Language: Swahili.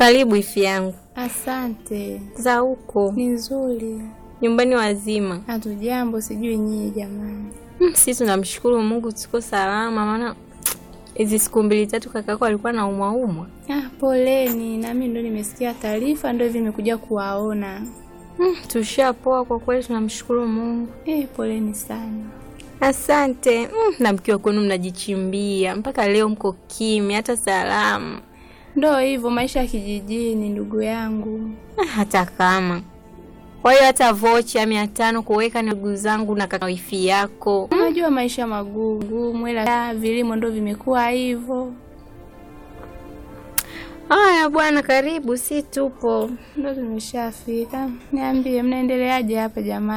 Karibu ifi yangu. Asante. Za huko Ni nzuri. nyumbani wazima? Hatujambo, sijui nyie jamani. Mm, Sisi tunamshukuru Mungu tuko salama, maana hizi siku mbili tatu kakako alikuwa na umwa umwa. Ah, poleni. Nami ndo nimesikia taarifa, ndo hivi nimekuja kuwaona. Mm, tushapoa kwa kweli, tunamshukuru Mungu. Eh, poleni sana. Asante. Mm, na mkiwa kwenu mnajichimbia mpaka leo mko kimya, hata salamu Ndo hivyo maisha ya kijijini, ndugu yangu. Ah, hata kama kwa hiyo hata vocha mia tano kuweka ni ndugu zangu na kaka wifi yako. Unajua maisha magumu, ila vilimo ndo vimekuwa hivyo. Haya bwana, karibu, si tupo. Ndo tumeshafika. Niambie, mnaendeleaje hapa jamani?